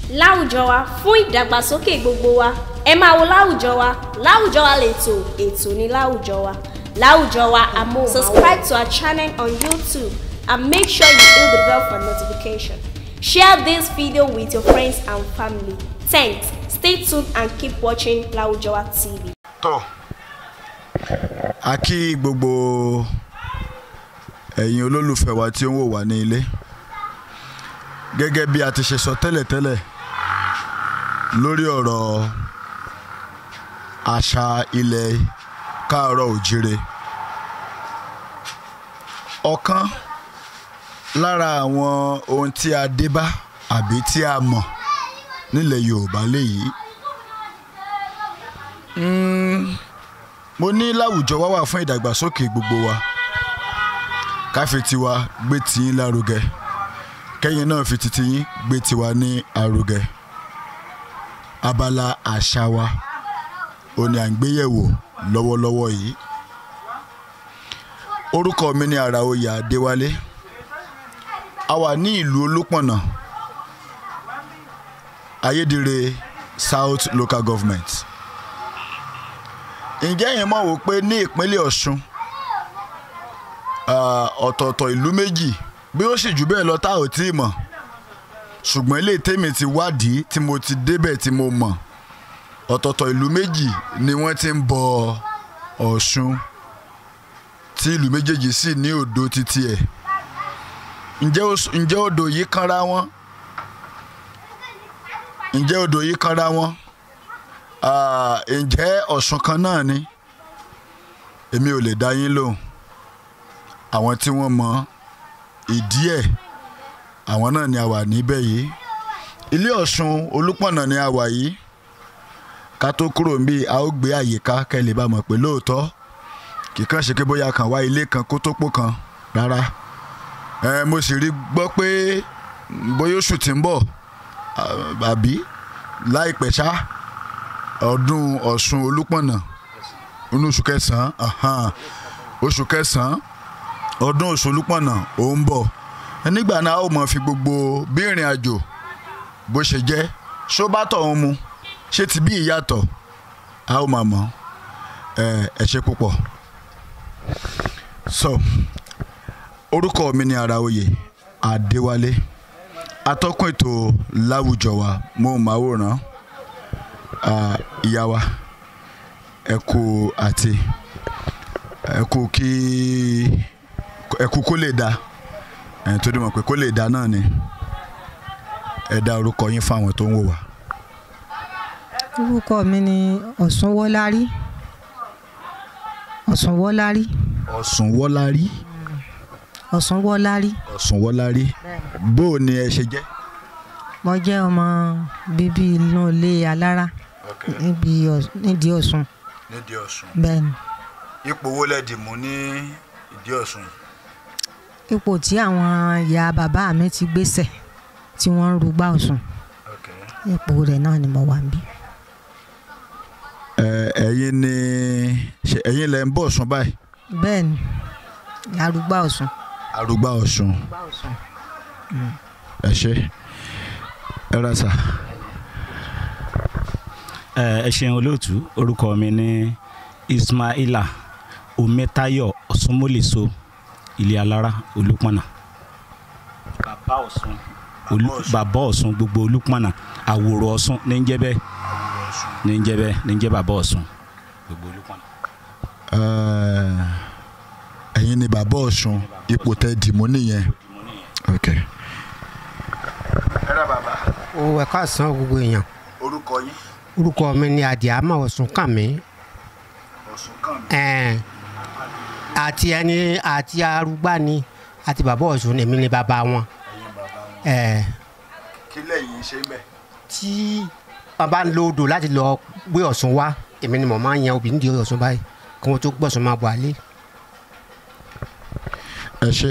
láwùjọ wa fún ìdàgbàsókè gbogbo wa ẹ máa wo láwùjọ wa láwùjọ wa lètò ètò ní láwùjọ wa láwùjọ wa amóhùnmáwòrán subscribe to our channel on youtube and make sure you hit the bell for notification share this video with your friends and family thanks stay tuned and keep watching láwùjọ wa tv. tọ́ a kí gbogbo ẹ̀yin olólùfẹ́ wa tí ó ń wò wá ní ilé gẹ́gẹ́ bí a ti ṣe sọ tẹ́lẹ̀tẹ́lẹ̀ lórí ọ̀rọ̀ àṣà ilẹ̀ káàárọ̀ òjire ọ̀kan lára àwọn ohun tí a dé bá àbí tí a mọ̀ nílẹ̀ Yorùbá léyìí mo ní láwùjọ wa wà fún ìdàgbàsókè gbogbo wa káfí tiwa gbé tiyín lárugẹ kẹ́yìn náà fi ti tiyín gbé tiwa ní arugẹ abala àṣà wa ò ní à ń gbéyẹ̀wò lọ́wọ́lọ́wọ́ yìí orúkọ mi ni Àràoyè Adéwálé a wà ní ìlú Olúpọ̀nà Ayédire South Local Government ǹjẹ́ yẹn mọ̀ wò pé ní ìpínlẹ̀ Ọ̀ṣun ọ̀tọ̀ọ̀tọ̀ ìlú méjì bí ó sì jù bẹ́ẹ̀ lọ tá ò tí ì mọ̀ ṣùgbọ́n ilé tèmi ti wádìí tí mo ti débẹ̀ tí mo mọ̀ ọ̀tọ̀ọ̀tọ̀ ìlú méjì ni wọ́n ti ń bọ Ọ̀ṣun tí ìlú méjèèjì sì ní odò títí ẹ̀ ǹjẹ́ odò yìí kanra wọn ǹjẹ́ odò yìí kanra wọn ǹjẹ́ Ọ̀ṣun kan náà ni èmi ò lè dá yín lóhùn àwọn tí wọ́n mọ ìdí ẹ̀ àwọn náà ni a wà níbẹ̀ yìí ilé Ọ̀ṣun Olúpọ̀nà ni a wà yìí ká tó kúrò ń bí a ó gbé àyíká kẹ́lẹ́ bá mọ̀ pé lóòótọ́ kì í kàn ṣe pé bóyá kan wá ilé kan kó tó pò kan rárá ẹ mo sì rí gbọ́ pé bóyá oṣù tí ń bọ̀ àbí láìpẹ́ ṣá ọdún Ọ̀ṣun Olúpọ̀nà inú oṣù kẹsàn-án oṣù kẹsàn-án ọdún Ọ̀ṣun Olúpọ̀nà ò ń bọ̀ nígbà náà a ó mọ̀ fi gbogbo bí ìrìn àjò bó ṣe jẹ́ ṣó bá tọ̀ ọ́n mu ṣé ti bí ìyàtọ̀ a ó máa mọ̀ ẹ ṣe púpọ̀ so orúkọ mi ni Àràoyè Adéwálé atọ́kùn ètò láwùjọ wa mo máa wòran ìyá wa ẹ kú àti ẹ kú kí ẹ kú kó lè da ẹ tó dé mọ̀ pé kó lè da náà ni ẹ dá orúkọ yín fáwọn tó ń wò wá. orúkọ mi ni Ọ̀ṣunwọ́lárí Ọ̀ṣunwọ́lárí Ọ̀ṣunwọ́lárí Ọ̀ṣunwọ́lárí Ọ̀ṣunwọ́lárí bó o ní ẹ ṣe jẹ́. mo jẹ́ ọmọ bíbí inú ilé alára níbi nídìí Ọ̀ṣun nídìí Ọ̀ṣun bẹ́ẹ̀ ni ipò wo lẹ́ẹ̀dì mú ní ìdí Ọ̀ṣun yìí. ipò tí àwọn ìyá bàbá mi ti gbéṣẹ̀ tí wọ́n ń rúgbà Ọ̀ṣun ipò rẹ̀ náà ni mo wà níbí. ẹ̀yin ni ẹ̀yin lẹ ń bọ̀ Ọ̀ṣun báyìí. bẹ́ẹ̀ ni arúgbà Ọ̀ṣun. arúgbà Ọ̀ṣun ẹ ṣe ẹ rà sà. ẹ ṣeun olóòtú orúkọ mi ní Ismaila Ometayo Ọ̀ṣunmọ́lẹ́sọ ilé alára Olúpọ̀nà bàbá Ọ̀ṣun bàbá Ọ̀ṣun gbogbo Olúpọ̀nà àwòrò Ọ̀ṣun ní ń jẹ́ bẹ́ẹ̀ ní ń jẹ́ bẹ́ẹ̀ ní ń jẹ́ bàbá Ọ̀ṣun gbogbo Olúpọ̀nà. ẹ̀yin ni bàbá Ọ̀ṣun ipò tẹ dìmú nìyẹn. ok. ẹ rà bàbá. o ẹ káàsán gbogbo èèyàn orúkọ yín. orúkọ mi ni Àdìámà Ọ̀ṣunkànmí Ọ̀ṣunkànmí. àti ẹni àti arúgbá ni àti bàbá Ọ̀ṣun èmi ni bàbá wọn. ẹ̀yin bàbá wọn. kí lẹ́yìn ṣe bẹ́ẹ̀. tí wọn bá ń lo odò láti lọ gbé Ọ̀ṣun wá èmi ni mo máa ń yan obì nídìí Ọ̀ṣun báyìí kí wọ́n tó gbọ̀sùn máa bọ̀ àlẹ́. ẹ ṣe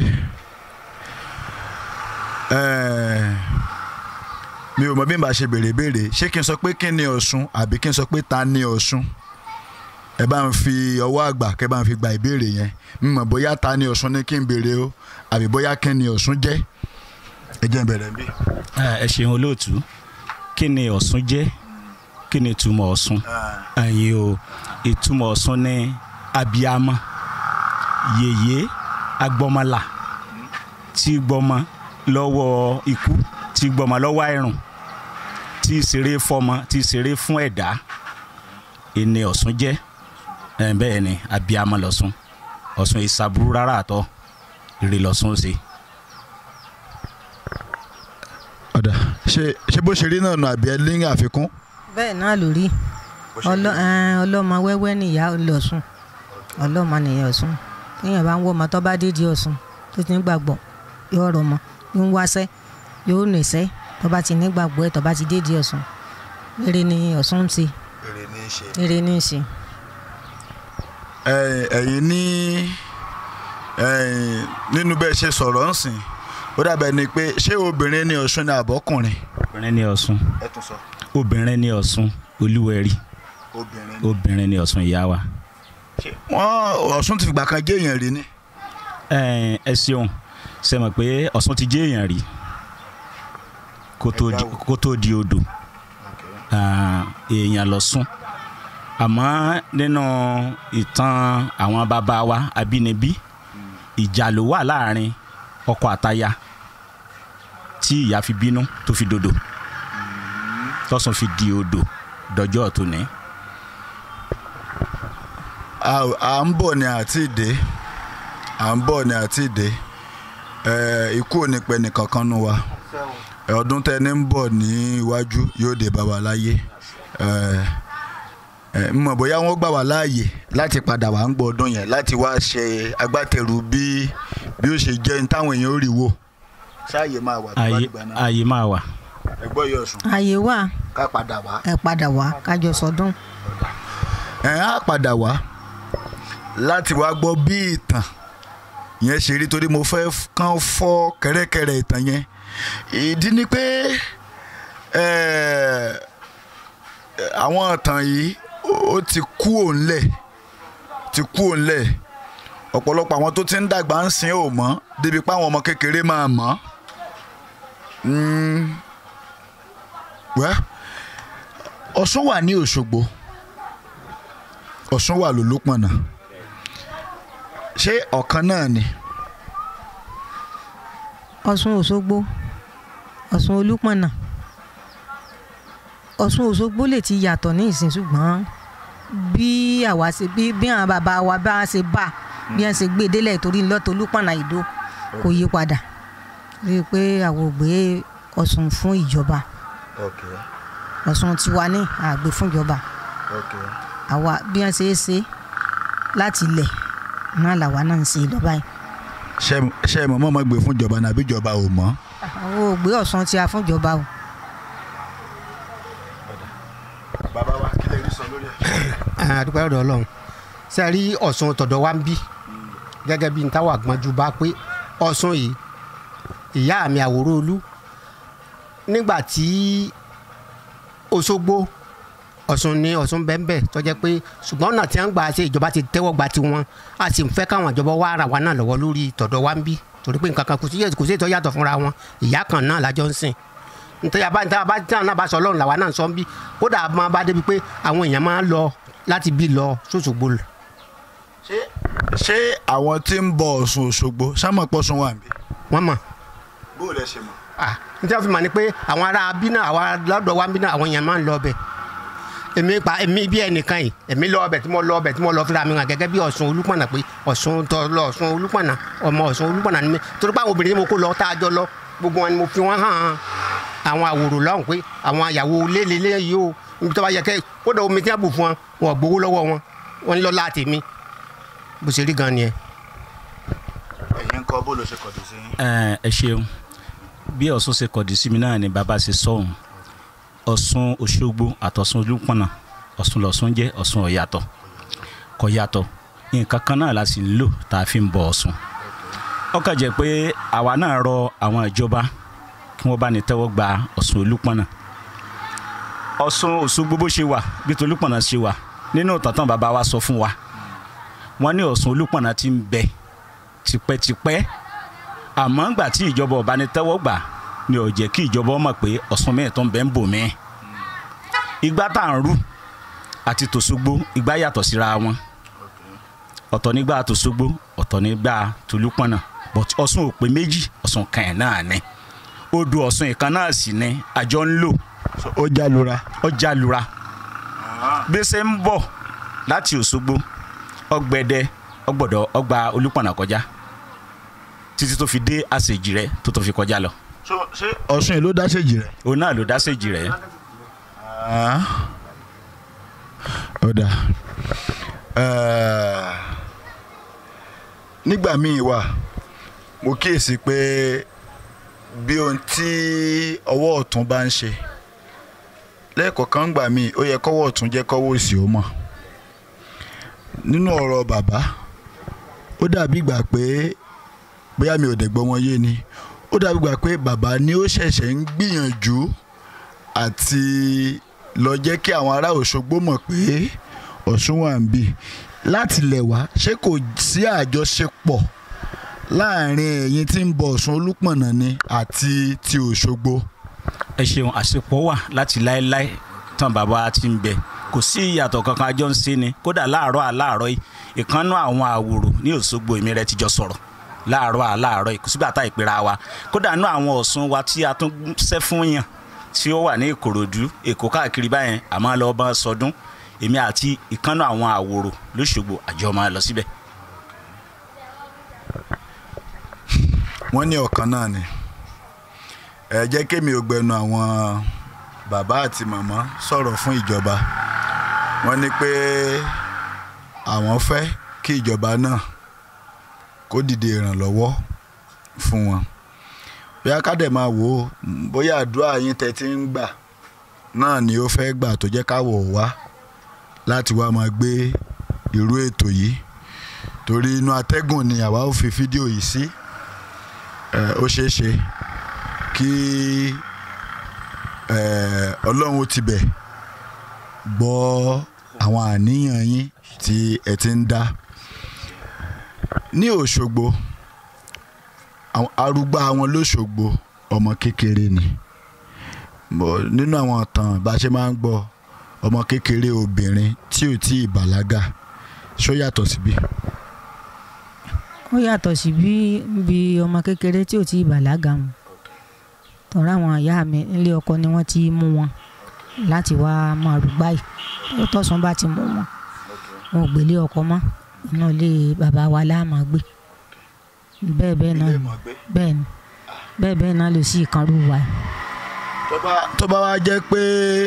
mi ò mọ bí n bá ṣe béèrè béèrè ṣé kí n sọ pé kí ni Ọ̀ṣun àbí kí n sọ pé ta ni Ọ̀ṣun ẹ bá ń fi ọwọ́ àgbà kẹ bá ń fi gba ìbéèrè yẹn n mọ̀ bóyá ta ni Ọ̀ṣun ni kí n béèrè o àbí bóyá kí ni Ọ̀ṣun jẹ́ ẹ jẹ́ n bẹ̀rẹ̀ bí. ẹ ṣeun olóòtú kí ni ọ̀ṣun jẹ́ kí ni ìtumọ̀ ọ̀ṣun ẹ̀yin o ìtumọ̀ ọ̀ṣun ní abiyamọ yèyé agbọmọlà tí gbọmọ lọ́wọ́ ikú tí gbọmọ lọ́wọ́ àìrùn tí ṣeré fọmọ tí ṣeré fún ẹ̀dá ìní ọ̀ṣun jẹ́ ẹ̀ bẹ́ẹ̀ ni abiyamọ lọ́ṣun ọ̀ṣun ìsàbúrú rárá àtọ́ ìrè lọ́ṣun ṣe. ọ̀dà ṣe ṣe bó ṣe rí náà nù àbí ẹ ní àfikún. bẹ́ẹ̀ náà ló rí Ọlọ- ẹn, ọlọ́mọ wẹ́wẹ́ nìyá ọlọ́sùn ọlọ́mọ nìyá ọ̀sùn téèyàn bá ń wọ́ ọmọ tó bá dídí ọ̀sùn tó ti ń gbàgbọ́ yóò rọ̀ mọ́ yóò ń wáṣẹ́ yóò nìṣẹ́ tó bá ti ní gbàgbọ́ ẹ̀ tó bá ti dídí ọ̀sùn eré ni ọ̀sùn ń ṣe èrè ní í ṣe. eré ní í ṣe. ẹ̀yin ní ẹ̀yin nínú bẹ́ẹ̀ ṣe sọ̀rọ̀ ń sìn ó dàbẹ̀ ni pé ṣé obìnrin ní ọ̀ṣun ni àbọ̀kùnrin. obìnrin ní ọ̀ṣun ẹ tún sọ. obìnrin ní ọ̀ṣun olúwẹ̀rí obìnrin. obìnrin ní ọ̀ṣun ìyá wa. wọ́n ọ̀ṣun ti fìgbà kan jẹ́ èèyàn rí ni. ẹ ẹ ṣeun ṣe mọ̀ pé ọ̀ṣun ti jẹ́ èèyàn rí kó tó di- kó tó di odò Ah, èèyàn lọ́sùn àmọ́ nínú ìtàn àwọn bàbá wa abínibí ìjà ló wà láàrin ọkọ àtaya tí ìyá fi bínú tó fi dòdò tọ́sùn fi di odò dọjọ́ ọ̀tún à à ń bọ̀ ni àti ìdè à ń bọ̀ ni àti ìdè ẹ ikú ò ní pẹ́ nìkankan nu wa ẹ, ọdún tẹni ń bọ̀ ní iwájú yóò dé bá wa láyé ẹ ẹ ń mọ̀ bóyá wọ́n gbà wá láàyè láti padà wá ń gbọ́ ọdún yẹn láti wá ṣe agbátẹrù bí bí ó ṣe jẹ́ ní táwọn èèyàn ó rí wò ṣáàyè máa wà tó bá ayé dìgbà náà ayé máa wà. ẹ gbọ́ yọ̀ sùn ààyè wà ká padà wá. ẹ padà wá kájọ sọdún ẹ á padà wá láti wá gbọ́ bí ìtàn yẹn ṣe rí torí mo fẹ́ kàn fọ́ kẹ́rẹ́kẹ́rẹ́ ìtàn yẹn ìdí ni pé eh, àwọn ìtàn yìí ó ti kú òǹlẹ̀ ti kú òǹlẹ̀ ọ̀pọ̀lọpọ̀ àwọn tó ti ń dàgbà ń sin ò mọ́ débi pé àwọn ọmọ kékeré máa mọ̀ Mm. wẹ́ Ọ̀ṣun wà ní Òṣogbo Ọ̀ṣun wà lólópọ̀nà ṣé ọ̀kan náà ni ọ̀ṣun òṣogbo ọ̀ṣun olúpọ̀nà ọ̀ṣun òṣogbo lè ti yàtọ̀ ní ìsìn ṣùgbọ́n bí àwa ṣe bí bí àwọn bàbá wa bá ṣe bá bí wọ́n ṣe gbé e délẹ̀ torí lọ́tọ̀ olúpọ̀nà ìdó kò yí padà rí i pé àwọn ò gbé ọ̀ṣun fún ìjọba ọ̀ṣun tiwa ní àgbè fún ìjọba àwa bí wọ́n ṣe é ṣe láti ilẹ̀ náà làwa náà ń ṣe lọ báyìí ṣé ṣé ẹ mọ̀ mọ́ mọ́ gbé fún ìjọba nàbí ìjọba ò mọ́ àwọn ò gbé ọ̀ṣun tí a fún ìjọba o. bàbá wa kí lè rí sọ lórí ẹ̀. àdúpẹ́ ọ̀dọ̀ ọlọ́run ṣe rí ọ̀ṣun tọ̀dọ̀ wa ń bí gẹ́gẹ́ bí n táwọn àgbọ̀njú bá pé ọ̀ṣun yìí ìyá mi àwòrán olú nígbà tí Òṣogbo ọ̀ṣun ní ọ̀ṣun bẹ́ẹ̀ tó jẹ́ pé ṣùgbọ́n ọ̀nà tí wọ́n gbà ṣe ìjọba ti tẹ́wọ́ gba tiwọn a sì ń fẹ́ káwọn ìjọba wá ara wa náà lọ́wọ́ lórí tọ̀dọ̀ wa ń bí torí pé nǹkan kan kò sí kò sí ètò yàtọ̀ fúnra wọn ìyá kan náà lájọ ń sìn nítorí àbá nítorí àbá tí àwọn náà bá sọ ọlọ́run làwa náà ń sọ ń bí kódà máa bá débi pé àwọn èèyàn máa ń lọ láti bí lọ sóṣogbo lọ. ṣé ṣé àwọn tí ń bọ Ọ̀ṣun Òṣogbo sámọ̀ pọ̀ṣun wà níbí. wọ́n mọ̀ bó o lẹ ṣe mọ̀. ah nítorí wọ́n fi mọ̀ ni pé àwọn ará bí náà àwọn lọ́dọ̀ wa bí náà àwọn èèyàn máa ń lọ ọbẹ̀ èmi pa èmi bí ẹnìkan yìí èmi lọ ọbẹ̀ tí mo lọ ọbẹ̀ tí mo lọ fira mi hàn gẹ́gẹ́ bí Ọ̀ṣun Olúpọ̀nà pé Ọ̀ṣun tọ lọ Ọ̀ṣun Olúpọ̀nà ọmọ Ọ̀ṣun Olúpọ̀nà ni mi torí pé àwọn obìnrin tí mo kó lọ tá a jọ lọ gbogbo wọn ni mo fi wọn hàn àwọn àwòrán lọ́hùn pé àwọn àyàwó lélẹ́lẹ́ yìí o níbi tó bá yẹ kẹ́ kódà omi tí wọ́n bù fún wọn wọn ò gbowó lọ́wọ́ wọn wọn ń lọ láti mi bó ṣe rí gan ni ẹ. ẹ̀yin kọ́ bó ló ṣe kọ̀dù sí yín. ẹ ẹ ṣeun bí ọ̀ṣun ṣe kọ̀dí sí mi náà ni bàbá ṣe sọ̀hún ọ̀ṣun òṣogbo àtọ̀ṣun olúpọ̀nà ọ̀ṣun lọ̀ṣun jẹ́ ọ̀ṣun ọ̀yàtọ̀ kò yàtọ̀ nǹkan kan náà la sì ń lò tá a fi ń bọ ọ̀ṣun ó kàn jẹ́ pé àwa náà rọ àwọn ìjọba kí wọ́n bá ní tẹ́wọ́ gba ọ̀ṣun olúpọ̀nà ọ̀ṣun òṣogbo bó ṣe wà bí tolúpọ̀nà ṣe wà nínú tọ̀tàn bàbá wa sọ fún wa wọ́n ní ọ̀ṣun olúpọ̀nà ti ń bẹ tipẹ́tipẹ́ àmọ́ ńgbà tí ìjọba ọba ní tẹ́wọ́ gbà ni ò jẹ́ kí ìjọba mọ̀ pé ọ̀ṣun mẹ́ẹ̀ tó ń bẹ ń bò mí igbá tá à ń rú àti tòṣogbo igbá yàtọ̀ síra wọn ọ̀tọ̀ nígbà tòṣogbo ọ̀tọ̀ nígbà tolúpọ̀nà but ọ̀ṣun ò pé méjì ọ̀ṣun kan ẹ̀ náà ni odò ọ̀ṣun ìkan náà sì ni àjọ ń lò ó jálura. ọjà lura bí ṣe ń bọ̀ láti òṣogbo ọgbẹ̀dẹ ọgbọ̀dọ̀ ọgbà olúpọ̀nà kọjá títí tó fi dé àṣejì rẹ tó tó fi kọjá lọ ṣé ọ̀ṣun yìí ló dá séjì rẹ̀. òun náà ló dá àṣejì rẹ ó dà Eh, nígbà míì wà mo kíyèsí pé bí ohun tí ọwọ́ ọ̀tún bá ń ṣe lẹ́ẹ̀kọ̀ọ̀kan gbà míì ó yẹ kọ́wọ́ ọ̀tún jẹ́ kọ́wọ́ òsì ó mọ̀ nínú ọ̀rọ̀ bàbá ó dàbí ìgbà pé bóyá mi ò dẹ̀ gbọ́ wọn yé ni ó dàbí ìgbà pé bàbá ni ó ṣẹ̀ṣẹ̀ ń gbìyànjú àti lọ jẹ́ kí àwọn ará Òṣogbo mọ̀ pé Ọ̀ṣun wà ń bì láti lẹ̀ wá ṣé kò sí àjọṣepọ̀ láàrin ẹ̀yin tí ń bọ Ọ̀ṣun Olúpọ̀nà ni àti ti Òṣogbo. ẹ ṣeun àṣepọ̀ wà láti láéláé tán bàbá ti ń bẹ kò sí ìyàtọ̀ kankan àjọ ń ṣe ni kódà láàárọ̀ àláàárọ̀ yìí ìkànnú àwọn àwòrò ní Òṣogbo èmi rẹ ti jọ sọ̀rọ̀ láàárọ̀ àláàárọ̀ yìí kò sígbà tá ìpera wa kódà nú àwọn Ọ̀ṣun wa tí a tún ṣẹ́ fún yàn tí ó wà ní Ìkòròdú Èkó káàkiri báyẹn àmọ́ lọ bá sọdún èmi àti ìkànnú àwọn àwòrò lóṣogbo àjọ máa lọ síbẹ̀. wọ́n ní ọ̀kan náà ni ẹ jẹ́ kémi ò gbẹnu àwọn bàbá àti màmá sọ̀rọ̀ fún ìjọba wọ́n ní pé àwọn fẹ́ kí ìjọba náà kó dìde ìrànlọ́wọ́ fún wọn bóyá ká dẹ̀ máa wò ó bóyá àdúrà yín tẹ́ ti ń gbà náà ni ó fẹ́ gbà tó jẹ́ káwọ̀ wá láti wá máa gbé irú ètò yìí torí inú atẹ́gùn ni àwa ó fi fídíò yìí sí ẹ, ó ṣeé ṣe kí ẹ, ọlọ́run ó tibẹ̀ gbọ́ àwọn àníyàn yín tí ẹ ti ń dá ní Òṣogbo àwọn arúgbó àwọn lóṣogbo ọmọ kékeré ni Bọ̀ nínú àwọn ìtàn bá a ṣe máa ń gbọ́ ọmọ kékeré obìnrin tí ò tí ì bàlágà ṣó yàtọ̀ síbí. ó yàtọ̀ sí bí bí ọmọ kékeré tí ò tí ì bàlágà mu tọ́ra àwọn ìyá mi nílé ọkọ ni wọ́n ti mú wọn láti wá máa rúgbà yìí tó tọ̀sán bá ti mú wọn wọn ò gbélé ọkọ mọ́ inú ilé bàbá wa láà máa gbé bẹ́ẹ̀ bẹ́ẹ̀ náà ni bẹ́ẹ̀ ni bẹ́ẹ̀ bẹ́ẹ̀ náà ló sì kan rú wa tó bá tó bá wá jẹ́ pé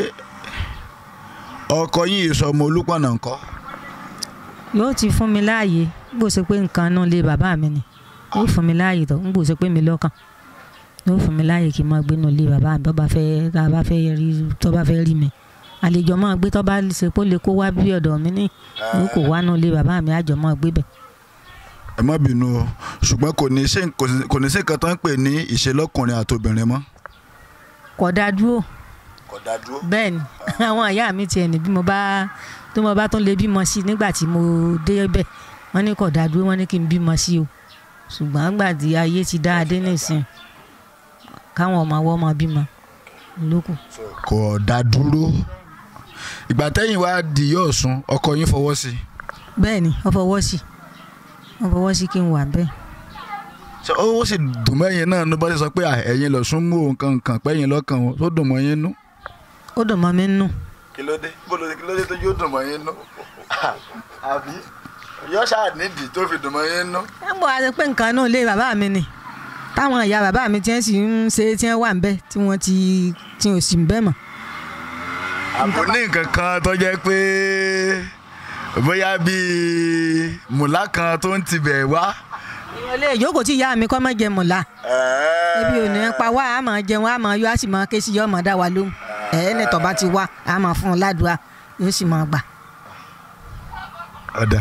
ọkọ yín ìsọmọ Olúpọ̀nà ńkọ́ yóò ti fún mi láàyè bó ṣe pé nǹkan náà lé bàbá mi ni yóò fún mi láàyè tó ń bò ṣe pé mi lọ́kàn yóò fún mi láàyè kí n máa gbé náà lé bàbá mi tó bá fẹ́ tó bá fẹ́ rí tó bá fẹ́ rí mi àlejò máa gbé tó bá ṣe pé ó lè kó wá bí ọ̀dọ̀ mi ní yóò kó wá náà lé bàbá mi àjọ máa gbé bẹ̀. ẹ má bínú o ṣùgbọ́n kò ní ṣe kò sí- kò ní sí nǹkan tó ń pè ní ìṣelọ́kùnrin àtobìnrin mọ́. kò dá dúró kò dá dúró. bẹ́ẹ̀ ni àwọn ìyá mi tiẹ̀ ní bí mo bá tó mo bá tún lè bímọ sí i nígbà tí mo dé bẹ̀ wọ́n ní kò dá dúró wọ́n ní kí n bímọ sí o ṣùgbọ́n nígbà tí ayé ti dá adé nìsín káwọn ọmọ ọwọ́ máa bímọ lókù. kò dá dúró. ìgbà tẹ́yìn wá di yóò sun ọkọ yín fọwọ́ sí i. bẹ́ẹ̀ ni wọ́n fọwọ́ sí wọ́n fọwọ́ sí kí n wà bẹ́ẹ̀. ṣé ó sì dùn mẹ́yìn náà ló bá ti sọ pé à, ẹ̀yin lọ sún mú òun kankan pẹ́yìn lọ́kàn wọn tó dùn mọ́ yín nú. ó dùn mọ́ mi nù. kí ló dé bó ló dé kí ló dé tó yóò dùn mọ́ yín nú. àbí yọ ṣáà nídìí tó fi dùn mọ́ yín nú. ẹ ń bọ̀ àti pé nǹkan náà lé bàbá mi ni táwọn ìyá bàbá mi tí wọ́n sì ń ṣe tí wọ́n wà ń bẹ̀ tí wọ́n ti tí wọ́n sì ń bẹ̀ mọ́. àbò ní nǹkan kan tó jẹ́ pé bóyá bíi mùlá kan tó ń tibẹ̀ wá. èèyàn lè jókòó tí ìyá mi kọ́ mọ́ jẹ mọ̀lá ebi ò ní pa wá a máa jẹun a máa yọ a sì máa ké sí yọ ọmọ dá wa lóhùn ẹ̀ẹ́ ní tọ́ba ti wá a máa fún un ládùúgbà yóò sì máa gbà. ọ̀dà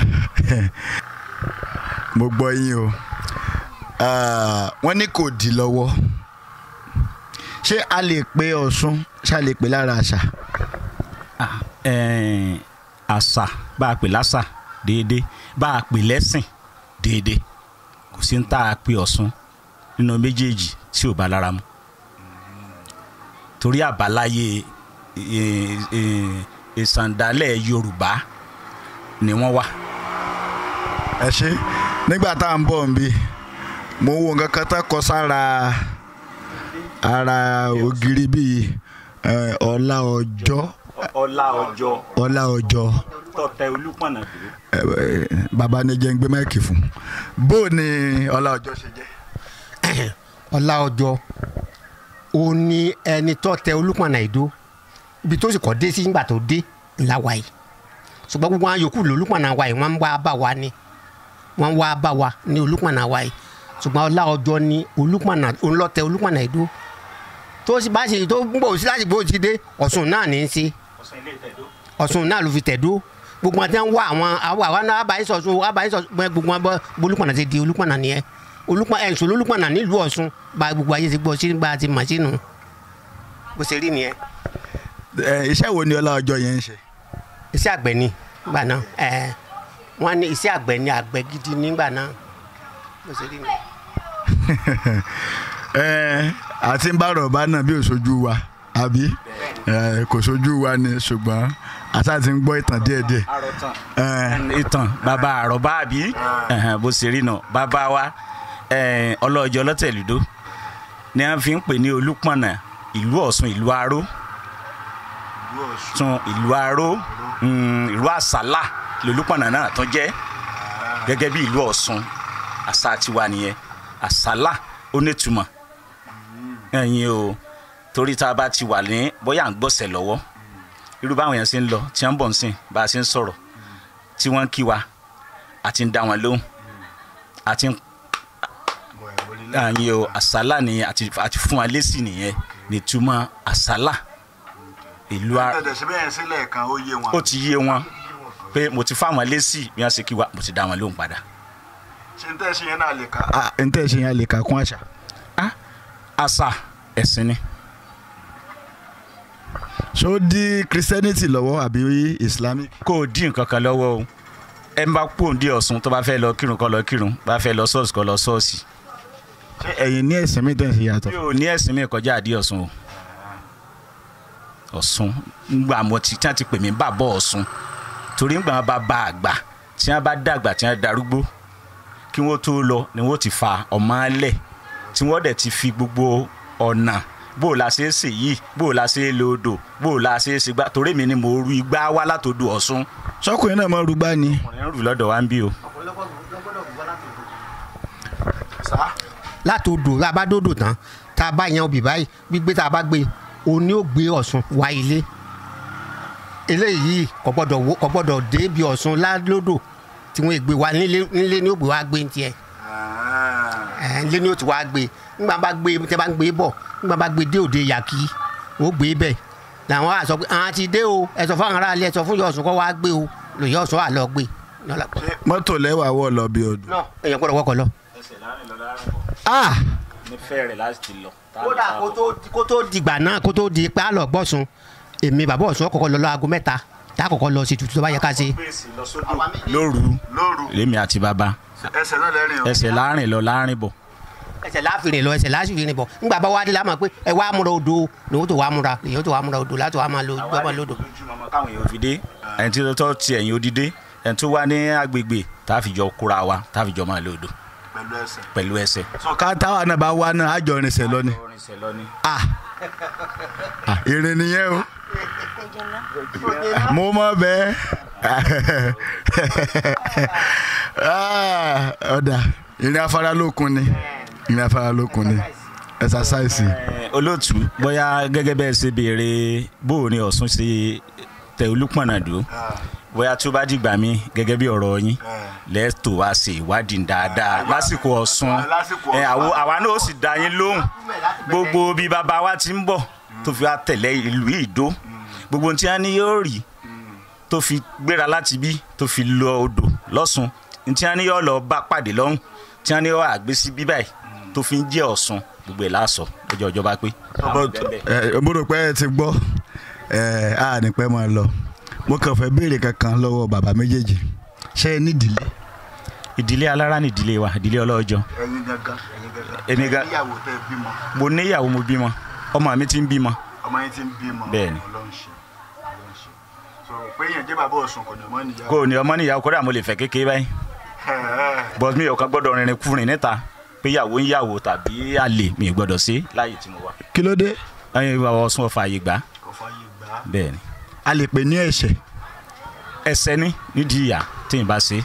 mo gbọ́ yín o Ah, wọ́n ní kò dì lọ́wọ́ ṣé a lè pe Ọ̀ṣun ṣé a lè pe lára àṣà Ah, ẹ̀ẹ́n, àṣà bá a pè lásà déédéé bá a pè lẹ́sìn déédéé kò sí ń tá a pè Ọ̀ṣun nínú méjèèjì tí ò bá lára mu torí àbáláyé ì- ì- ìsàndálẹ̀ yorùbá ni wọ́n wà. ẹ ṣe nígbà tá à ń bọ̀ nbí mo wo nǹkan kan tá kọ sára ara ògiri bíi eh, ọlá ọjọ́ ọlá ọjọ́ ọlá ọjọ́ tọ̀tẹ̀ olúpọ̀nà dúró. eh, eh, bàbá ní jẹ́ ń gbé máìkì fún bó ni ọlá ọjọ́ ṣe jẹ́. ọlá ọjọ́ ó ní ẹni tó tẹ olúpọ̀nà ìdó ibi tó sì kọ́ dé sí nígbà tó dé ńlá wa yìí ṣùgbọ́n gbogbo àwọn yòókù lólúpọ̀nà wa yìí wọ́n ń wá bá wa ni wọ́n ń wá bá wa ní olúpọ̀nà wa yìí ṣùgbọ́n ọlá ọjọ́ ni olúpọ̀nà ńlọ́tẹ olúpọ̀nà ìdó tó sì bá ṣe tó ń bọ̀ sí láti bó ti dé ọ̀sùn náà ní í ṣe ọ̀sùn náà ló fi tẹ̀dó gbogbo àti wá àwọn àwọn àwọn náà àbáyé sọ̀sùn àbáyé sọ̀sùn bẹ́ẹ̀ gbogbo wọn bọ́ olúpọ̀nà ti di olúpọ̀nà nìyẹn olúpọ̀nà ẹ̀ ń sọ olúpọ̀nà nílùú ọ̀sùn bá gbogbo ayé ti gbọ́ sí bá a ti mọ̀ sínú bó ṣe rí nìyẹn. Eh, iṣẹ́ wo ni ọlá ọjọ́ yẹn ń ṣe. iṣẹ́ àgbẹ̀ ni nígbà náà ẹ̀ wọ́n ní iṣẹ́ àgbẹ̀ ni àgbẹ̀ gidi nígbà náà bó ṣe rí nìyẹn. Eh, àti ń bá rọ̀bá náà bí òṣojú wa àbí Eh, kò ṣojú wa ni ṣùgbọ́n àṣà ti ń gbọ́ ìtàn díẹ̀díẹ̀. àròtàn. Eh, ìtàn bàbá àròbá àbí Ẹ̀hẹ̀n, bó ṣe rí nà bàbá wa ẹ̀ẹ́n, ọlọ́jọ́ lọ́tẹ̀lúdó ni a fi ń pè ní olúpọ̀nà ìlú ọ̀ṣun ìlú aró tún ìlú aró mm, ìlú àsálà lolúpọ̀nà náà tún jẹ́ gẹ́gẹ́ bí ìlú ọ̀ṣun àṣà tiwa nìyẹn àsálà ó nítumọ̀ ẹ̀yin o torí tá a bá ti wà ní bóyá à ń gbọ́sẹ̀ lọ́wọ́ irú báwọn yẹn ṣe ń lọ tí wọ́n ń bọ̀ ń sìn bá a ṣe ń sọ̀rọ̀ tí wọ́n ń kí wa àti ń dá wọn lóhùn àti ń àyìn o àsálà nìyẹn àti àti fún wa lésì nìyẹn nìtumọ̀ àsálà ìlú a tẹ̀tẹ̀ síbẹ̀ yẹn sílẹ̀ kan ó yé wọn. ó ti yé wọn pé mo ti fáwọn lésì bí wọ́n ṣe kí wa mo ti dá wọn lóhùn padà. ṣe ń tẹ́ ṣe yẹn náà lè ka. ń tẹ́ ṣe yẹn lè ka kún àṣà. Ah, àṣà ẹ̀sìn ni ṣó dí christianity lọ́wọ́ àbí islamic. kó o dín nǹkan kan lọ́wọ́ o ẹ ń bá pòǹdì ọ̀sùn tó bá fẹ́ lọ kírun kó lọ kírun bá fẹ́ lọ ṣọ́ọ̀ṣì kó lọ ṣọ́ọ̀ṣì ṣé ẹ̀yin ní ẹ̀sìn mi tẹ̀ ṣe yàtọ̀. mi ò ní ẹ̀sìn mi kọjá àdí ọ̀sùn o ọ̀sùn ngbà mo ti tí wọ́n ti pè mí bàbá ọ̀sùn torí ngbà wọn bá bá àgbà tí wọ́n bá dàgbà tí wọ́n darúgbó kí wọ́n tó lọ ni wọ́n ti fa ọmọ alẹ̀ tí wọ́n dẹ̀ ti fi gbogbo ọ̀nà bó o la ṣe é sè yìí bó o la ṣe é lo odò bó o la ṣe é ṣe gbá torí mi ni mo ru igbá wá látòdò ọ̀sùn sọkùnrin náà máa rúgbá ni. ọ̀rẹ́ ń rù lọ́dọ̀ wa ń bí o. látòdò tá a bá dòdò tán tá a bá yan obì báyìí gbígbé tá a bá gbé o ní ó gbé ọ̀sùn wá ilé eléyìí kò gbọ́dọ̀ wó- kò gbọ́dọ̀ dé bí ọ̀sùn ládòdò tí wọ́n gbé wá nílé nílé ní ó gbé wá gbé ní tiẹ̀ ẹ̀ nílé ní ó ti wá gbé nígbà bá gbé tẹ́ bá ń gbé bọ̀ nígbà bá gbé dé òde yàkí ó gbé bẹ̀ làwọn á sọ pé àwọn ti dé o ẹ sọ fún àwọn aráàlú ẹ sọ fún yọ̀ọ̀sùn kọ́ wá gbé o lòyẹ ọ̀sùn wà lọ gbé lọ́la mọ́tò lẹ́wà wọ̀ lọ bí ọdún. náà èèyàn gbọ́dọ̀ wọkọ̀ lọ. ẹsẹ̀ láàrin lọ láàrin bọ̀ ah ní fẹ́rẹ̀ láti lọ. kódà kó tó kó tó dìgbà náà kó tó di pé a lọ gbọ́sùn èmi bàbá ọ̀sùn ọkọ̀ lọ lọ aago mẹ́ta tá a kọ́kọ́ lọ sí tutù tó bá yẹ ká ṣe. lóru lóru lèmi àti bàbá ẹsẹ̀ náà lẹ́rìn o. ẹsẹ̀ láàrin lọ láàrin bọ̀ ẹsẹ̀ láàfin lọ ẹsẹ̀ láàfin bọ̀ ńgbà bá wá dé la mọ̀ pé ẹ wá múra odò lòun tó wá múra lèyìn tó wá múra odò láti wá máa lo gbọ́mọ lódò. káwọn èèyàn fi dé ẹni tí tó ti ẹ̀yìn odidé ẹni tó wá ní agbègbè tá a fi jọ kóra wa tá a fi jọ máa lò odò pẹ̀lú ẹsẹ̀. pẹ̀lú ẹsẹ̀. sọ ká táwa náà bá wá náà àjọ irinṣẹ́ lọ ni. ah ah irin nìyẹn o. mo mọ bẹ́ẹ̀. Ah, ọ̀dà irin afárálókun ni irin afárálókun ni ẹ̀sásáìsì. Ẹ, olóòtú bóyá gẹ́gẹ́ bẹ́ẹ̀ ṣe béèrè bóò ni ọ̀sùn ṣe tẹ olúpọ̀nà dúró bóyá tó bá dìgbà mí gẹ́gẹ́ bí ọ̀rọ̀ yín lẹ́tọ̀ wá ṣe ìwádìí dáadáa lásìkò ọ̀sùn lásìkò ẹ, Ọ̀ṣun. àwo- àwa náà ó sì dá yín lóhùn gbogbo bí bàbá wa ti ń bọ̀ tó fi wá tẹ̀lé ìlú ìdó gbogbo ohun tí wọ́n ní yóò rí tó fi gbéra láti bí tó fi lọ odò lọ́sùn ní tí wọ́n ní yóò lọ bá pàdé lọ́hùn tí wọ́n ní yóò àgbé sí bí báyìí tó fi ń jẹ́ ọ̀sùn gbogbo ẹ̀ láàsọ lọ́jọ́ ọjọ́ bá pé. ẹ mo rò pé ẹ ti gbọ́ ẹ á ní pẹ́ máa lọ mo kàn fẹ́ béèrè kankan lọ́wọ́ bàbá méjèèjì ṣé ẹ nídìílé. ìdílé alára ní ìdílé wa ìdílé ọlọ́jọ́ ẹyin gangan ẹyin gangan Èmi gan- ìyàwó tẹ bímọ mo níyàwó mo bímọ ọmọ mi ti ń bímọ ọmọ yín ti ń bímọ Bẹ́ẹ̀ni. ọlọ́run ṣe ọlọ́run ṣe so pé èèyàn jẹ́ bàbá ọ̀sùn kò ní ọmọ nìyá kò ní ọmọ níyàwó kódà mo lè fẹ́ kékeré báyìí but mi ò kàn gbọ́dọ̀ rìnrìn kúrin níta pé ìyàwó ń yàwó tàbí àlè mi ò gbọ́dọ̀ sí láàyè tí mo wà. kí ló dé ẹyin bàbá ọsùn ọfà àyè gbà kò fààyè gbà á bẹ́ẹ̀ ni a lè pè ní ẹ̀ṣẹ̀ ẹsẹ̀ ní nídìí ìyá tí n bá ṣe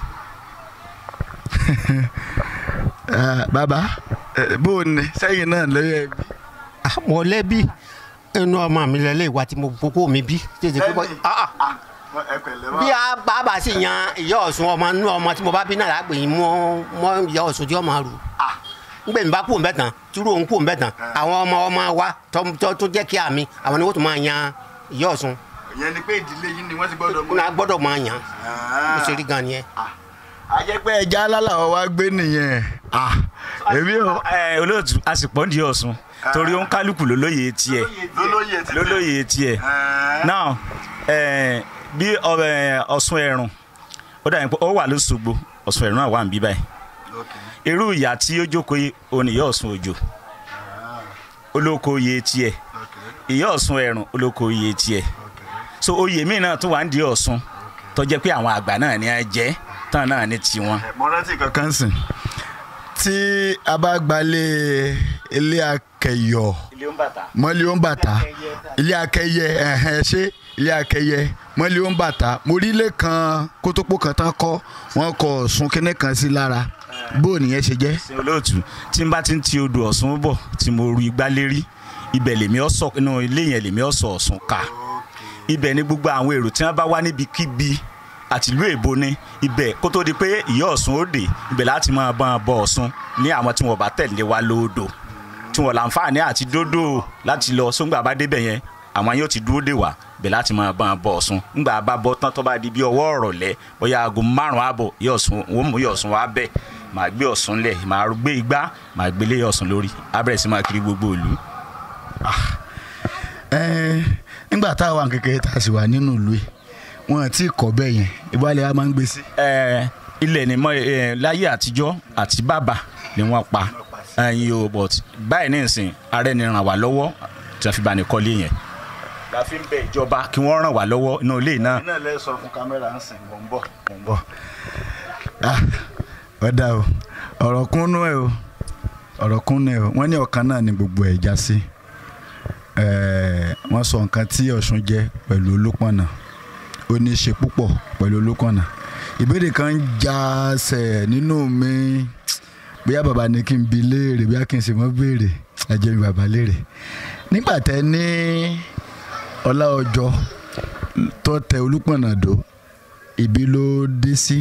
Ah, bàbá eh, bó o ní sẹ́yìn náà lóye ẹbí Ah, mọ̀lẹ́bí inú ọmọ mi lẹ́lẹ́ ìwà tí mo kókó mi bí tètè pípọ́ Ah, ah. ẹ pẹ̀lẹ́ bí wá a bá bá sì yan ìyá ọ̀sùn ọmọ inú ọmọ tí mo bá bí náà lágbè yín mọ́ mọ́ ìyá ọ̀sùn tí ọmọ rù ngbè mi bá kú òun bẹ́ẹ̀ tán tírú òun kú òun bẹ́ẹ̀ tán àwọn ọmọ ọmọ wa tó- tó tó jẹ́ kí àmì àwọn ni wọ́n tún máa yan ìyá ọ̀sùn ìyẹn ni pé ìdílé yín ni wọ́n ti gbọ́dọ̀ mú náà gbọ́dọ̀ máa yan bó ṣe rí gan nìyẹn. àjẹpẹ́ ẹja alálàwọ̀ wá gbé nìyẹn Ah, èmi ò ẹ olóòtú àsìpọ̀ ń di ọ̀sùn torí ó ń kálukú lólóye tiẹ̀ lólóyè ti lólóye tiẹ̀ Ah. now ẹ bí ọbẹ̀ ọ̀sùn ẹ̀rùn ó dà yín pé ó wà lóṣogbo ọ̀sùn ẹ̀rùn náà wà ń bí báyìí Okay. irú ìyá tí ó jókòó yìí òun ìyá ọ̀sùn òjò olóko oyè tiẹ̀ Okay. ìyá ọ̀sùn ẹ̀rùn olóko oyè tiẹ̀ Okay. so oyè míì náà tún wà ń di ọ̀sùn tó jẹ́ pé àwọn àgbà náà ní á jẹ́ tán náà ní tiwọn. Eh, mo rántí kankan sìn tí a bá gbalé ilé akẹyọ ilé ń bàtà. mọ́lẹ́ ó ń bàtà ilé akẹyẹ ẹ̀hẹ́n ṣé ilé akẹyẹ mọ́lẹ́ ó ń bàtà mo rí ilé kan kótópó kan tán kọ́ wọ́n kọ ọ̀sùn kínní kan sí lára bó o nìyẹn ṣe jẹ́. ṣe olóòtú tí n bá ti ń ti odò ọ̀sùn bọ̀ tí mo ru igbá lérí ibẹ̀ lèmi ọ̀sọ̀ inú ilé yẹn lèmi ọ̀sọ̀ ọ̀sùn ká ibẹ̀ ni gbogbo àwọn èrò tí wọ́n bá wá níbikíbi àtìlú èbó ni ibẹ̀ kó tó di pé ìyá ọ̀sùn ó dé ibẹ̀ láti máa bá wọn bọ ọ̀sùn ní àwọn tí wọ́n bá tẹ̀lé wa lódò tí wọ́n láǹfààní àti dódò láti lọ sóńgbà bá débẹ̀ yẹn àwọn yóò ti dúró dè wá ibẹ̀ láti máa bá wọn bọ ọ̀sùn ńgbà bá bọ́ tán tó bá di bí ọwọ́ ọ̀rọ̀lẹ́ bóyá aago márùn-ún ààbọ̀ ìyá ọ̀sùn wọ́n mú ìyá ọ̀sùn wá bẹ̀ màá gbé ọ̀sùn lẹ̀ màá gbé igbá màá gbélé ọ̀sùn lórí á bẹ̀rẹ̀ sí máa kiri gbogbo ìlú. Ẹ́n, nígbà tá a wà kékeré tá a sì wà nínú ìlú yìí wọn ti kọ́ bẹ́ẹ̀ yẹn ìbálẹ̀ a máa ń gbé sí. Ẹ, ilẹ̀ ni mọ ẹ, láyé àtijọ́ àti bàbà ni wọ́n pa ẹyin o but báyìí ní ìsìn ààrẹ ni ràn wá lọ́wọ́ tí wọ́n fi bá ní kọ́lé yẹn. la fi ń bẹ ìjọba kí wọ́n ràn wá lọ́wọ́ inú ilé náà. iná lẹ sọ fún kámẹ́rà ń sìn mọ̀ ń bọ̀ mọ̀ ń bọ̀. ọ̀dà o ọ̀rọ̀ kúnnú ẹ̀ o ọ̀rọ̀ kúnnú ẹ̀ o wọ́n ní ọ̀kan náà ni gbogbo ẹ̀ já sí. Ẹ̀ẹ́, wọ́n sọ nǹkan tí Ọ̀ṣun jẹ́ pẹ̀lú Olúpọ̀nà ó ní í ṣe púpọ̀ pẹ̀lú Olúpọ̀nà ìbéèrè kan ń já sẹ̀ nínú mi bóyá bàbá ni kí n bi léèrè bóyá kí n sì mọ́ béèrè ẹ jẹ́ mi bàbá léèrè nígbà tẹ́ ní ọlá ọjọ́ tó tẹ Olúpọ̀nà dó ibi ló dé sí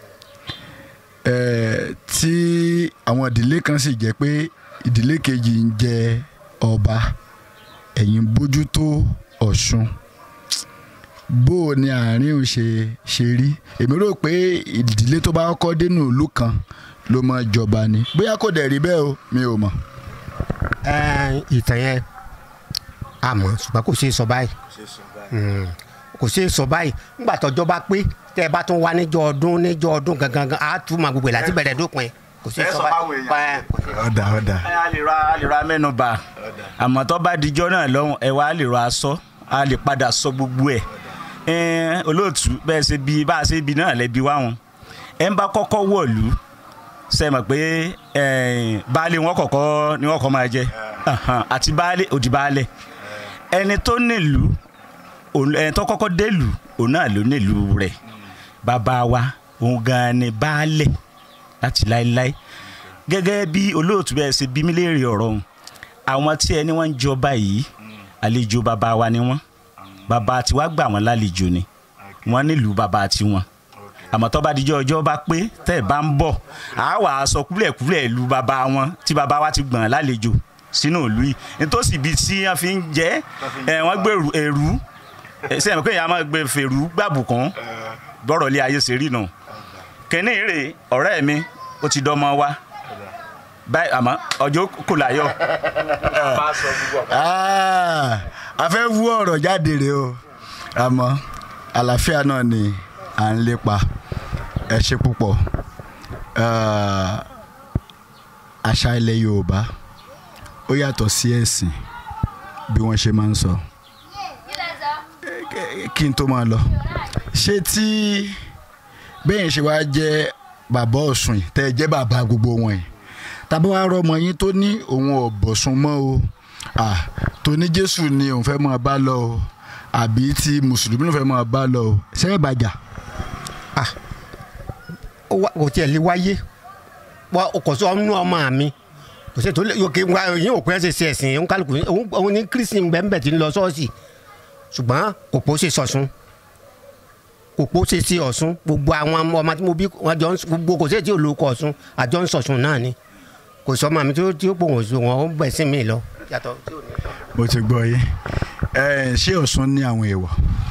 ẹ̀ẹ́ tí àwọn ìdílé kan sì jẹ́ pé ìdílé kejì ń jẹ ọba ẹ̀yin bójútó Ọ̀ṣun bó o ní àárín òun ṣe ṣe rí èmi rò pé ìdílé tó bá kọ́kọ́ dénú ìlú kan ló mọ jọba ni bóyá kò dẹ̀ rí bẹ́ẹ̀ o mi ò mọ̀. Ẹ, ìtàn yẹn àmọ́ ṣùgbọ́n kò ṣeé sọ báyìí Mm. kò ṣeé sọ báyìí nígbà tọ́jọ́ bá pé tẹ́ ẹ bá tún wá níjọ́ ọdún níjọ́ ọdún gangan gan, á tún máa gbogbo ẹ̀ láti bẹ̀rẹ̀ dópin kò ṣeé Ẹ sọ sọ fáwọn báyìí. èèyàn. Ẹ, kò ṣeé sọ. ọ̀dà ọ̀dà. ẹ á lè ra á lè ra mẹ́nu bà àmọ́ tó bá dijọ́ náà lọ́hùn ẹ wá lè ra aṣọ á lè padà sọ gbogbo ẹ̀ ẹ olóòtú bẹ́ẹ̀ ṣe bí bá a ṣe bí náà lẹ́bi wá wọn ẹ ń bá kọ́kọ́ wọ̀lú ṣe mọ̀ pé ẹ, baálé wọn kọ̀kọ́ ni wọ́n kọ́ máa jẹ Ahan, àti baálé òdì baálé ẹni tó nílùú òun- ẹni tó kọ́kọ́ délùú òun náà ló nílùú rẹ̀ bàbá wa òun gan-an ni baálé láti láéláé gẹ́gẹ́ bí olóòtú bẹ́ẹ̀ ṣe bí mí léèrè ọ̀rọ̀ ọ̀hún àwọn tí ẹni wọ́n ń jọba yìí àlejò bàbá wa ni wọ́n bàbá tiwa gbà wọ́n lálejò ni wọ́n nílùú bàbá tiwọn àmọ́ tó bá dijọ́ ọjọ́ bá pé tẹ́ ẹ̀ bá ń bọ̀ á wà á sọ kúlẹ̀kúlẹ̀ ìlú bàbá wọn tí bàbá wa ti gbọ̀n lálejò sínú ìlú yìí nítòsí ibi tí wọ́n fi ń jẹ́ ẹ̀ wọ́n gbé èrú ẹ̀ sẹ́yìn pé ìyá máa gbé fèrú gbàbùkún bọ́rọ̀ ilé ayé ṣe rí nù kẹ́ni rè ọ̀rẹ́ mi ó ti dọ́mọ wa báyìí àmọ́ ọjọ́ kò láyọ̀. Ah, a fẹ́ wú ọ̀rọ̀ jáde rè o àmọ́ àlàáfíà náà ni à ń lépa ẹ ṣe púpọ̀ Ah, àṣà ilẹ̀ Yorùbá ó yàtọ̀ sí ẹ̀sìn bí wọ́n ṣe máa ń sọ kí n tó máa lọ ṣé tí bẹ́ẹ̀ ṣe wá jẹ́ bàbá ọ̀sùn yìí tẹ́ ẹ jẹ́ bàbá gbogbo wọn yìí tàbí wàá rọmọ yín tó ní òun ò bọ̀sùn mọ́ o ah, tó ní jésù ni òun fẹ́ máa bá lọ o àbí tí mùsùlùmí ló fẹ́ máa bá lọ o ṣé ẹ bàjá. ó wá- kò tiẹ̀ lè wáyé wá kò sọ ọ́nú ọmọ mi kò sí tó lè yókè wá yín òpin ẹsẹ̀ sí ẹ̀sìn òun kálukú òun òun ní kírísìn bẹ́ẹ̀ tí ń lọ sọ́ọ̀sì ṣùgbọ́n kò pọ̀ ṣe sọ̀sùn kò pọ̀ ṣe sí ọ̀sùn gbogbo àwọn ọmọ ọmọ tí mo bí wọn jọ ń s- gbogbo kò sí èyí tí olùkọ́ ọ̀sùn àjọ ń sọ̀sùn náà ni kò sọ ọmọ mi tí ó tí ó pò wọ́n sùn wọn ó bẹ̀ sí mi lọ. yàtọ̀ tí ò ní mo ti gbọ́ yín ẹ ṣé ọ̀sùn ní àwọn èèwọ̀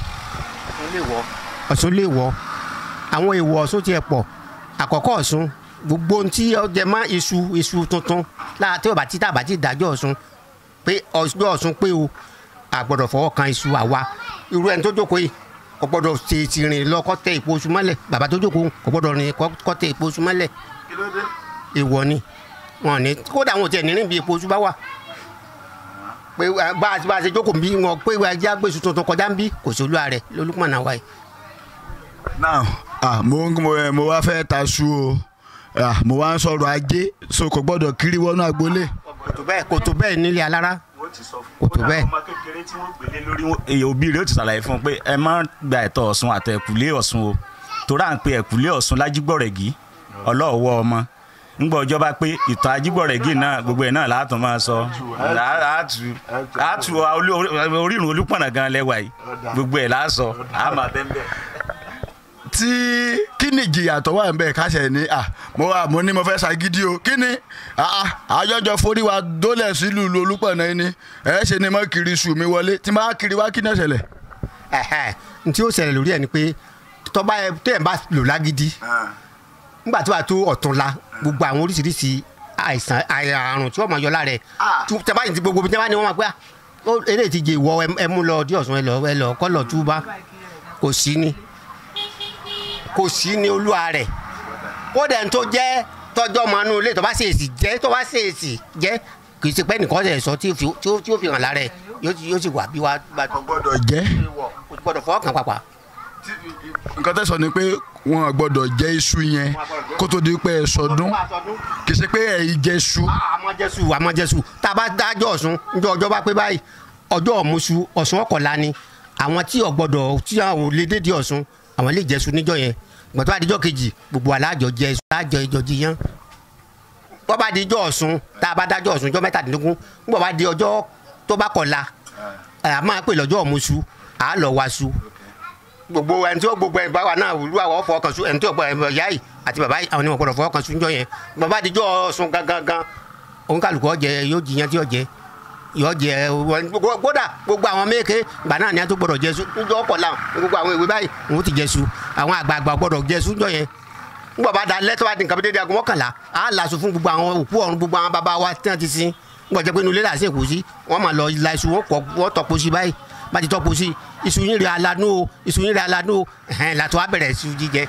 ọ̀sùn lè wọ̀ àwọn èèwọ̀ ọ̀sùn tiẹ̀ pọ̀ àkọ́kọ́ ọ̀sùn gbogbo ohun tí ó jẹ mọ́ iṣu iṣu tuntun lára tí ó bá ti tá bá ti dájọ́ ọ̀sùn pé ọ̀sùn ọ̀sùn pé o àgbọ̀dọ̀ fọwọ́ kan iṣu àwa irú ẹni tó jókòó yìí kò gbọ́dọ̀ ṣe ti rìn lọ kọ́ tẹ ìpò oṣù mọ́lẹ̀ bàbá tó jókòó kò gbọ́dọ̀ rìn kọ́ kọ́ tẹ ìpò oṣù mọ́lẹ̀ èèwọ̀ ni wọn ní kódà wọn ò tiẹ̀ ní rìn bí ìpò oṣù bá wà pé eh, bá a ti bá a ṣe jókòó bí wọn pé ẹjẹ agbésù tuntun kọjá ń bí kò sí olúwa rẹ lólùpọ̀nà wa yìí. now ah, mo mo eh, mo wá fẹ́ ta su o ah, mo wá ń sọ̀rọ̀ ajé so kò gbọ́dọ̀ kiri wọnú agboolé. kò tó bẹ́ẹ̀ kò tó bẹ́ẹ̀ nílé alára Kò tó bẹ́ẹ̀. ọmọ kékeré tí wọ́n gbélé lórí wọn- èyí òbí rẹ̀ ó ti ṣàlàyé fún un pé ẹ má gba ẹ̀tọ́ ọ̀sùn àtọ ẹ̀kúlé ọ̀sùn o torí à ń pe ẹ̀kúlé ọ̀sùn lájígbọ̀rẹ̀gì ọlọ́ọ̀wọ́ ọmọ ńgbọ́ ọjọ́ bá pé ìtàn ajígbọ̀rẹ̀gì náà gbogbo ẹ̀ náà látọ̀ máa sọ àátù àátù orírun olúpọ̀nà gan lẹ́wà yìí gbogbo ẹ̀ láàsọ àmà bẹ́ẹ̀ tí kí ni ìjìyà tó wà nbẹ káṣẹ ní à mo wà mo ní mo fẹ́ ṣàgídí o kí ni ah, àjọjọ forí wa dólẹ̀ sílùú ìlú olúpọ̀nà yìí ni ẹ ṣe ni mo kiri sùn mi wọlé tí n bá kiri wá kí ni ó ṣẹlẹ̀. ẹ̀hẹ́ n tí ó ṣẹlẹ̀ lórí ẹ̀ ni pé tọ́ba ẹ tẹ́ ẹ̀ bá lò lágídí nígbà tó bá tó ọ̀tún la gbogbo àwọn oríṣiríṣi àìsàn àì- àrùn tí wọ́n máa yọ lára ẹ̀ tú- tẹ́ bá yìí ti gbogbo tẹ́ bá ní wọ́n máa pẹ́ à, ó eré ti jẹ ìwọ ẹ- ẹ mú lọ ọdí ọ̀sùn ẹ lọ ẹ lọ kọ́ lọ túbá kò sí ni kò sí ni olúwa rẹ̀ kódà ń tó jẹ́ tọ́jọ́ mọ́ inú ilé tó bá ṣèèsì jẹ́ tó bá ṣèèsì jẹ́ kì í ṣe pé nìkan ṣe sọ tí ó fi- tí ó tí ó fi hàn lára ẹ̀ yóò ti- yóò sì wà bí wàá bá tó gbọ́dọ̀ jẹ́ kò gbọ́dọ̀ fọwọ́ kan pàpà. nǹkan tẹ́ sọ ni pé wọn ò gbọ́dọ̀ jẹ iṣu yẹn kó tó di pé ẹ sọdún kì í ṣe pé ẹ jẹ iṣu. àmọ́ jésù àmọ́ jésù tá a bá dájọ́ ọ̀sùn níjọ́ ọjọ́ bá pé báyìí ọjọ́ ọ̀mùsù ọ̀sùn ọ̀kọ̀lá ni àwọn tí ọ̀gbọ́dọ̀ tí àwọn ò lè dédé ọ̀sùn àwọn lè jẹ́sù níjọ́ yẹn gbọ̀tọ́ àdíjọ́ kejì gbogbo alájọ jẹ alájọ ìjọ jiyàn bọ́ bá di ọjọ́ ọ̀sùn tá a bá dájọ́ ọ̀sùn ọjọ́ mẹ́tàdínlógún nígbà bá di ọjọ́ tó bá kọ̀la a máa pè lọ́jọ́ ọ̀mùsù à á lọ wá su gbogbo ẹni tí ó gbogbo ẹni bá wà náà olú àwọn fọwọ́ kan su ẹni tí ó gbọ́ ẹni ìyá yìí àti bàbá yìí àwọn onímọ̀ gbọ́dọ̀ fọwọ́ kan su níjọ́ yẹn bàbá àdíjọ́ ọ̀sùn gangan gan òǹkàlùkù ọ̀jẹ̀ yóò jiyàn tí ọ̀jẹ̀ yóò jẹ wọn- kódà gbogbo àwọn méèké gbà náà ni a tó gbọ́dọ̀ jẹsu níjọ́ ọ̀pọ̀ làwọn gbogbo àwọn ìwé báyìí òun ti jẹsu àwọn àgbààgbà gbọ́dọ̀ jẹsu níjọ́ yẹn nígbà bá da lẹ́tọ́ bá di nǹkan bí dédé aago mọ́kànlá á làásù fún gbogbo àwọn òkú ọ̀run gbogbo àwọn bàbá wa tí wọ́n ti sin nígbà jẹ́ pé inú ilé làásì èkó sí wọ́n máa lọ la iṣu wọn kọ wọ́n tọ́po sí báyìí bá ti tọ́po sí iṣu yín rẹ̀ alanú o iṣu yín rẹ̀ alanú o ẹ̀hẹ́n làtọ́ á bẹ̀rẹ̀ iṣu jíjẹ.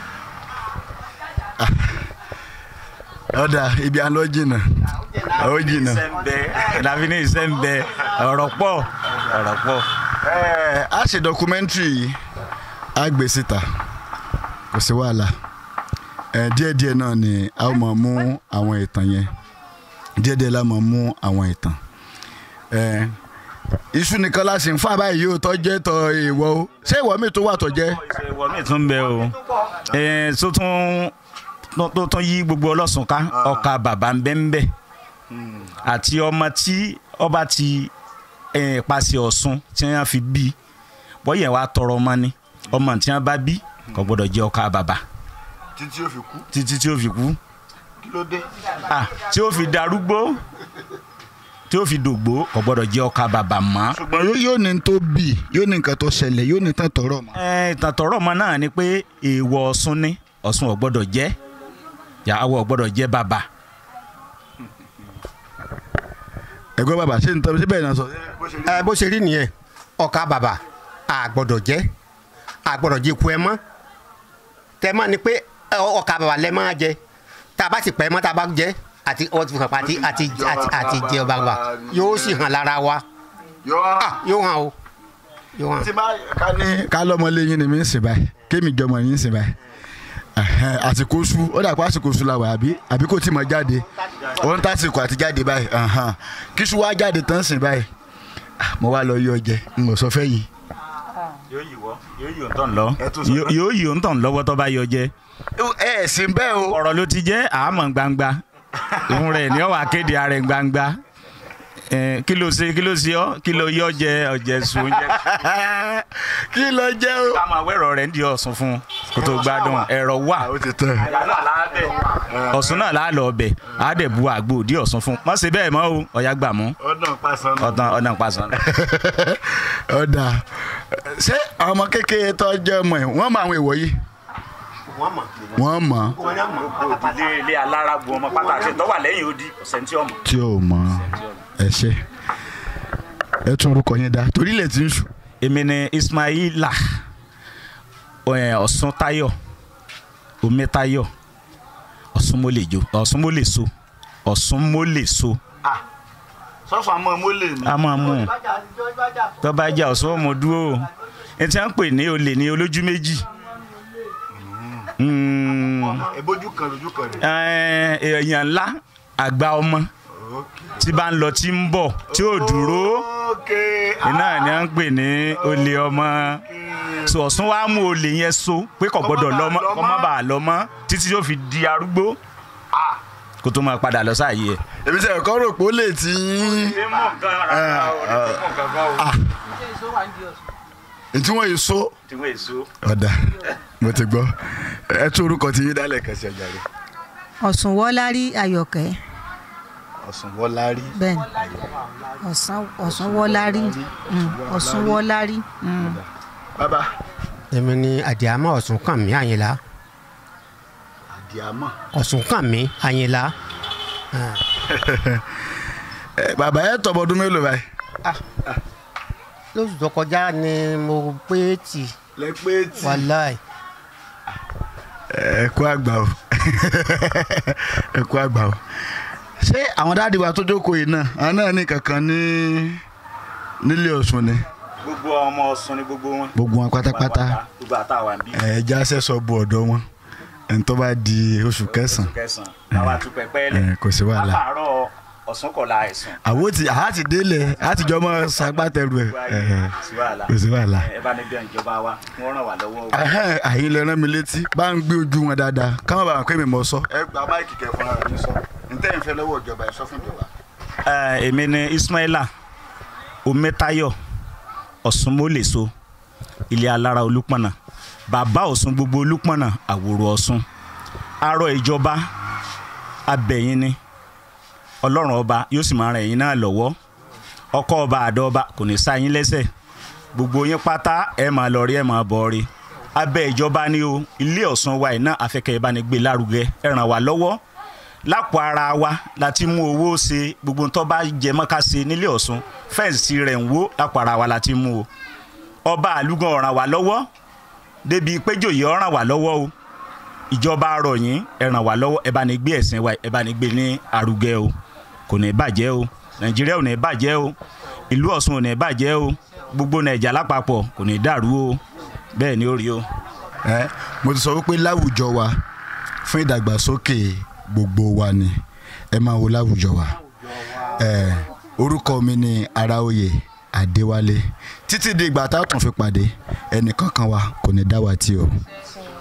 ọ̀dà ibi àlọ́ jìnnà ó jìnnà. dàbí ní iṣẹ́ ń bẹ ọ̀rọ̀ pọ̀ ọ̀rọ̀ pọ̀. Ẹ, a ṣe documentary yìí a gbé síta kò sí wàhálà ẹ díẹ̀díẹ̀ náà ni a ó máa mú àwọn ìtàn yẹn díẹ̀díẹ̀ la máa mú àwọn ìtàn ẹ iṣu nìkan la sì ń fà báyìí yóò tọ́ jẹ́ tọ́ ìwọ o ṣé ìwọ mi tó wà tọ́ jẹ́ ìwọ mi tún bẹ o ẹ tó tún tó- tó tún yí gbogbo ọlọ́sùn ká ọkà bàbá ń bẹ́ ń bẹ́ àti ọmọ tí ọba ti ẹ, pàṣẹ ọ̀sùn tí wọ́n fi bí bọ́yẹ̀ wá tọrọ ọmọ ni ọmọ tí wọ́n bá bí kò gbọ́dọ̀ jẹ́ ọkà bàbá títí ó fi kú títí tí ó fi kú kí ló dé. Ah, tí ó fi darúgbó tí ó fi dògbó kò gbọ́dọ̀ jẹ́ ọkà bàbá mọ́. ṣùgbọ́n yóò- yóò ní tó bì yóò ní nǹkan tó ṣẹlẹ̀ yóò ní tán tọrọ mọ́. ẹ ìtàtọ̀rọ̀ ọmọ náà ni pé èèwọ̀ ọ̀sùn ni ọ̀sùn ò gbọ́dọ̀ jẹ́ yàwó ò gbọ́dọ̀ jẹ́ bàbá. ẹ̀gbọ́n bàbá ṣé n tọ́ síbẹ̀ náà sọ. ẹ bó ṣe rí nìyẹn ọkà bàbà àgbọ́dọ̀ jẹ àgbọ́dọ̀ jẹ ku ẹ mọ́ tẹ mọ́ ni pé ẹ, ọkà bàbà lẹ máa jẹ tá a bá sì pẹ́ mọ́ tá a bá jẹ àti ọ ti hàn pa àti àti àti àti jẹ ọba bàbà yóò sì hàn lára wa Ah, yóò hàn o yóò hàn. tí bá ká ní ká lọ́mọ léyìn ni mi ń sìn báyìí kémi jọmọ yín ń sìn báyìí Ẹhẹ́n, àsìkò su ó dà pé àsìkò su la wà àbí àbí kò tí mọ jáde ó ń tàsìkò àti jáde báyìí ẹhẹ́n. kí su wá jáde tán sìn báyìí Ah, mo wá lọ yọ jẹ n ò sọ fẹ́ yìí. yóò yí wọ́ yóò yí òǹtọ̀ lọ Ẹ tún sọ náà. yóò yí òǹtọ̀ lọ́wọ́ tó bá yọ jẹ́ ẹ ẹ sì ń bẹ́ẹ̀ o. ọ̀rọ̀ ló ti jẹ́ àmọ́ gbangba òun rẹ̀ ni ó wà kéde ara ẹ̀ gbangba Eh, kí ló ṣe kí ló ṣe ọ́ kí ló yọ jẹ ọ̀jẹ̀ sùn oúnjẹ. kí ló jẹ́ o. ká máa wẹ̀rọ rẹ̀ ń di ọ̀sùn fún un kó tó gbádùn ẹ̀rọ wà ó ti tẹ̀. ọ̀sùn náà láà lọ ọbẹ̀ á dẹ̀ bu àgbo òdì ọ̀sùn fún un má ṣe bẹ́ẹ̀ mọ́ o ọ̀yá gbà mú ọ̀nà pàṣán. ọ̀tàn ọ̀nà pàṣán. ọ̀dà ṣé àwọn ọmọ kékeré tó jẹ́ ọmọ ẹ̀ wọ́n mọ àwọn èèwọ̀ yìí wọ́n mọ̀ wọ́n mọ̀ wọ́n yà mọ̀. ilé ilé alára bu ọmọ pátá àti tó wà lẹ́yìn odi ọ̀sẹ̀ tí ọmọ. tí ò mọ̀ ẹ ṣe ẹ tún orúkọ yẹn dá torí ilẹ̀ tí ń sùn. èmi ni ismaila ẹ, ọ̀sùntayọ̀ omítayọ̀ ọ̀sùnmọ́lẹ̀jọ ọ̀sùnmọ́lẹ̀so ọ̀sùnmọ́lẹ̀so sọ́fà mọ́ mólè ni. a máa mú un tó bá jà ọ̀sùn ọmọ dúró ẹ ti à ń pè ní olè ní olójú méjì Mm, ìbójú kan lójú kan rẹ̀. ẹ, èèyàn ńlá àgbà ọmọ tí bá ń lọ tí ń bọ̀ tí ò dúró iná ni à ń pè ní olè ọmọ so ọ̀sùn wa mú olè yẹn so pé kò gbọ́dọ̀ lọ mọ́ kó má bàa lọ mọ́ títí yóò fi di arúgbó kó tó máa padà lọ sáàyè ẹ̀. èmi sẹ́ ẹ̀kọ́ rò pé ó lè tí. tí wọ́n yìí so. ọ̀dà mo ti gbọ́ ẹ tún orúkọ tí yín dálẹ̀ kẹsì ọjà rẹ̀. ọ̀sùn wọ́lárí ayọ̀kẹ́ ọ̀sùn wọ́lárí. bẹ́ẹ̀ ni ọ̀sán ọ̀sùn wọ́lárí mm, ọ̀sùn wọ́lárí mm. bàbá èmi ni àdìámọ̀ ọ̀sùn kàn mí àyìnlá àdìámọ̀. ọ̀sùn kàn mí àyìnlá. ẹ bàbá ẹ tọ́ ọmọdún mélòó báyìí. lóṣù tó kọjá ni mo pé tì lẹ pé tí. wàláì ẹ kú àgbà o ẹ kú àgbà o ṣé àwọn dáàdi wa tó jókòó yìí náà àwọn náà ní kankan ní nílé Ọ̀ṣun ni gbogbo ọmọ Ọ̀ṣun ni gbogbo wọn. gbogbo wọn pátápátá gbogbo àtàwọn bí. ẹ já sẹ́sọ bu ọ̀dọ́ wọn ẹni tó bá di oṣù kẹsàn-án kẹsàn-án àwa tún pẹpẹ lẹ. ẹ, kò sí wàhálà. látàárọ̀ Ọ̀ṣun kọ̀la ẹ̀sùn. àwo ti àá ti délẹ̀ á ti jọ mọ́ sagbátẹrù ẹ̀ ẹ̀ kò sí wàhálà. ẹ bá ní bí ìjọba wa wọ́n ràn wá lọ́wọ́. Ẹhẹ́n, àyìn lè rán mi létí bá ń gbé ojú wọn dáadáa káwọn bá wọn pé mi mọ sọ. ẹ gba máìkì kẹ fúnra rẹ ní sọ ntẹ́ ìfẹ́ lọ́wọ́ ìjọba ẹ sọ fún ìjọba. Ẹ, èmi ni Ismaila Ometayo Ọ̀ṣunmọ́lẹ̀so ilé alára Olúpọ̀nà bàbá Ọ̀ṣun gbogbo Olúpọ̀nà àwòrò Ọ̀ṣun arọ ìjọba abẹ̀yìn ni Ọlọ́run ọba yóò sì máa ràn yín náà lọ́wọ́ ọkọ ọba àdó ọba kò ní sá yín lẹ́sẹ̀ gbogbo yín pátá ẹ máa lọ rí ẹ máa bọ̀ rí abẹ́ ìjọba ni o ilé Ọ̀ṣun wa iná afẹ́kẹ́ ìbánigbé lárugẹ ẹ ràn wá lọ́wọ́ lápò ara wa láti mú owó ṣe gbogbo tó bá jẹ mọ́ká ṣe nílé Ọ̀ṣun fẹ́ǹsì rẹ̀ ń wó lápò ara wa láti mú o ọba àlùgàn ọ̀ràn wá lọ́wọ́ débi péjòyè ọ̀ràn wá lọ́wọ́ o ìjọba rọ̀ yín ẹ ràn wá lọ́wọ́ ẹ bá ní gbé ẹ̀sìn wa ẹ bá ní gbé ní arugẹ o kò ní bàjẹ́ o Nàìjíríà ò ní bàjẹ́ o ìlú Ọ̀ṣun ò ní bàjẹ́ o gbogbo Nàìjà lápapọ̀ kò ní dàrú o bẹ́ẹ̀ ni ó rí o. ẹ mo ti sọ wípé láwùjọ wa fún ìdàgbàsókè gbogbo wa ni ẹ máa wo láwùjọ wa ẹ orúkọ mi ni Araoye Adéwálé títí di ìgbà tá a tún fi pàdé ẹnìkankan wa kò ní dá wa tí o.